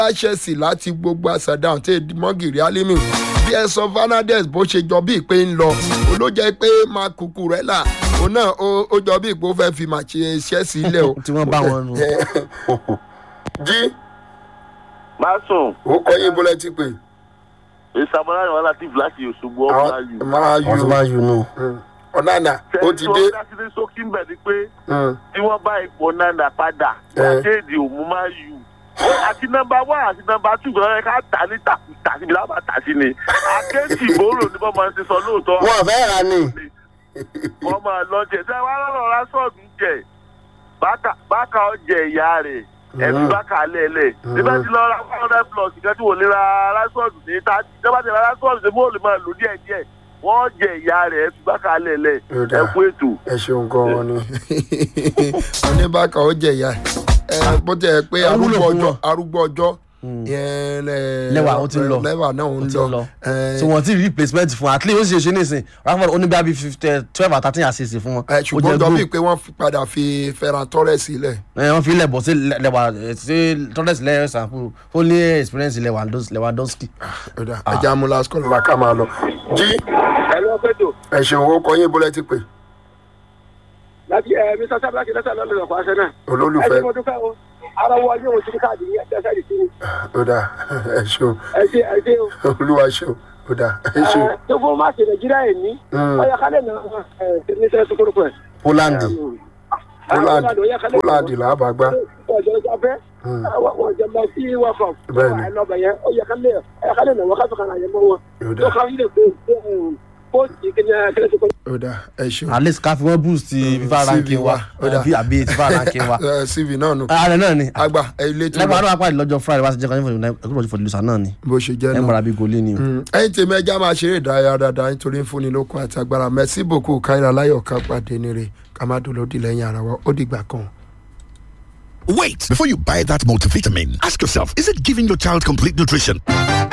chelsea láti gbogbo àṣàdáhùn tí mọ́gìrì alimi bí ẹ̀sán fernandez bó ṣe jọ bíi pé ń lọ olójẹ́ pé mark cucurella òun náà ó jọ bíi pé ó fẹ́ fi màṣẹ chelsea lẹ̀ o. tí wọ́n bá wọn nù. jí má sùn ó kọ́ yín bọ́lá ti pè. ìsàmúlá ni wọn láti láti òṣogbo ọmọ ayò. máa wọ́n ti yù máa yù nù. ọ̀nàna ó ti dé. tẹ̀sí wọn dá sílé sókí mbẹ̀ ni pé Mm. tí wọ́n bá ipò nánà padà Eh. àkéèdè òmù máa yù. àti nọmba wá àti nọmba tù gbọ́dọ̀ ká tà ní tàkùtà síbi lábà tà sí ni. àkéèdì ìbòrò ni wọ́n máa ń ṣe sọ lóòótọ́. wọ́n fẹ́ ra ni. wọ́n máa lọ jẹ ṣé wàá lọ́rọ̀ rásọ̀dù jẹ bákà bákà ọjẹ ìyá rẹ̀ ẹ̀mí bákà lẹ́lẹ̀ nígbà tí lọ́ọ́ ra one hundred plus ìkẹ́ tí wò lè ra rásọ̀dù ní ta ìjọba ti ra rásọ̀dù tí mo lè máa lò díẹ̀ díẹ̀ wọ́n jẹ ìyá rẹ̀ ẹ̀mí bákà lẹ́lẹ̀ Ó dáa. ẹ̀kú ètò. ẹ ṣeun gan wọn ni. oníbàkà ó jẹ ìyá ẹ bó tẹ pé Ó wúlò arúgbó fún ọjọ́ wọn. arúgbó ọjọ́ yẹn lẹ- lẹ́wà ó ti ń lọ lẹ́wà náà ó ń ti ń lọ lọ. ẹ, so wọ́n ti rí replacement fún at least ó sì ṣe nísìn rafael oníbà bíi fifteen twelve or thirteen assist fún wọn. ẹ, Ó ṣùgbọ́n jẹ́ jọ goal. bíi pé wọ́n fi padà fi Ferran Torres sílẹ̀. ẹ wọ́n fi lẹ̀bọ̀ sí lẹ́wà sí torres lẹ́yìn sample ó ní experience lewandowski. Ọ̀dà, ẹ jẹ́ amúlá skọ́lù la ká máa lọ. jí ẹ lọ pẹ̀tọ̀ ẹ ṣeun ó kọ yín bọ́lá ti pè láti ẹ mr sábàkì lẹ́sẹ̀ lọ́lọ́ lọ́kọ̀ àṣẹ náà. olólùfẹ́ dúpẹ́ o ara wọ yóò ti káàdì ní ẹsẹ̀ rẹ̀ sí ni ọ̀dà ẹ ṣeun ẹ ṣe ẹ ṣe o. olúwa ṣeun ọ̀dà ẹ ṣeun. tó fún máàkì nàìjíríà yìí ní Mm. ọyọ kálẹ̀ náà ẹ ní sẹ́yìn sukuru pẹ̀. poland Poland Poland là á bá gbá. ọjọ́ ìjà fẹ́ wọ́n jẹ lọ sí wafọ̀. Bẹ́ẹ̀ni. lọ́bẹ̀ yẹn ọyọ kálẹ̀ ọyọ kálẹ̀ náà wọ́n ká sọ̀kan àyẹ̀mọ́ wọn. Ọ̀dà tó kàn yín lè gbé bóòtù kìnìún kìnìún sukuru. ọ̀dà ẹ ṣeun. at least ká fi wọ́n boost fifa CV ranking wa wa, ó dà. àbí àbí fifa ranking wa. Ẹ, cv náà nù. ààrẹ náà ni àgbà ẹ ilé tí lẹ́gbàá wọ́n náà pàdé lọ́jọ́ friday wá sí jẹ́kọ̀ọ́ nífọ̀ọ́ ẹ̀kọ́ ìfọ̀dé lùsà náà ni bó ṣe jẹ́ ẹ̀ ń náà. bọ̀rọ̀ bí gòlí ni o. Mm, ẹ̀yin tèmi ẹja máa ṣeré ìdárayá dáadáa nítorí ń fúnni lókun àti agbára mẹ́sì bòkú káyọ̀ láyọ̀ ká pàdé nire ká má dùn lódì lẹ́yìn ara wa ó dìgbà kan. Wait, before you buy that multivitamin, ask yourself, is it giving your child complete nutrition?